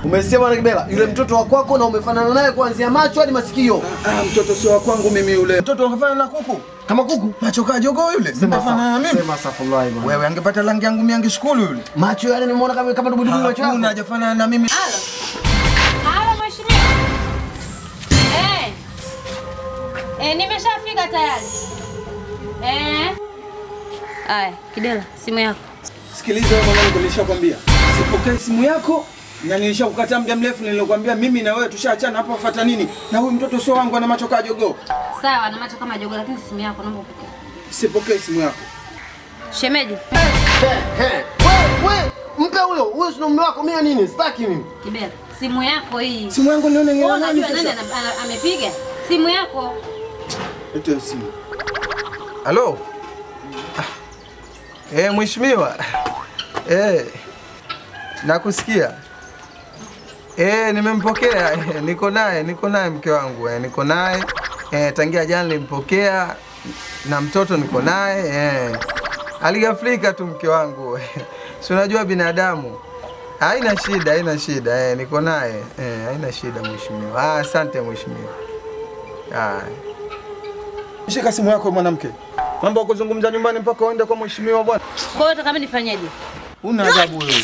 Umesikia bwana Kibela? Yule mtoto wa kwako na umefanana naye kuanzia macho hadi masikio. Ah, mtoto sio wa kwangu mimi yule. Mtoto unafanya na kuku. Kama kuku. Macho kaa jogoo yule. Sema Mtafanana na sa- mimi. Sema safulai bwana. Wewe angepata rangi yangu mimi angeshukuru yule. Macho yale nimeona kama kama dubu dubu macho yako. Hakuna hajafanana na mimi. Halo mheshimiwa. Eh. Eh, nimeshafika tayari. Eh. Aya, Kidela, simu yako. Sikiliza wewe mwanangu, nilishakwambia. Sipokee simu yako na nilishakukataa muda mrefu nilikwambia mimi na wewe tushaachana hapo fuata nini? Na huyu mtoto sio wangu ana macho kaa jogoo. Sawa, na macho kama jogo lakini simu yako naomba upokee. Sipokee simu yako. Shemeji, Wewe wewe mpe huyo. Huyo si mume wako mimi nini? Sitaki mimi. Kidela, simu yako hii. Simu yangu nione Wewe ngela nani unajua nani sasa? ana- ana- amepiga? Simu yako. Etoe simu. Halo? Ah. Eh, mheshimiwa. Eh. Nakusikia. Eh, nimempokea. Eh, niko naye, niko naye mke wangu. Eh, niko naye. Eh, tangia jana nilimpokea na mtoto niko naye. Eh. Aligafrika tu mke wangu. Si unajua binadamu. Haina shida, haina shida. Eh, niko naye. Eh, haina shida mheshimiwa. Ah, asante mheshimiwa. Ah. Shika simu yako mwanamke. Mambo ya kuzungumza nyumbani mpaka uende kwa mheshimiwa bwana. Kwa hiyo nataka mimi nifanyeje? Una adabu wewe.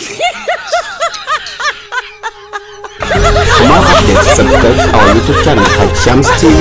For more updates, subscribe our YouTube channel at Shams TV.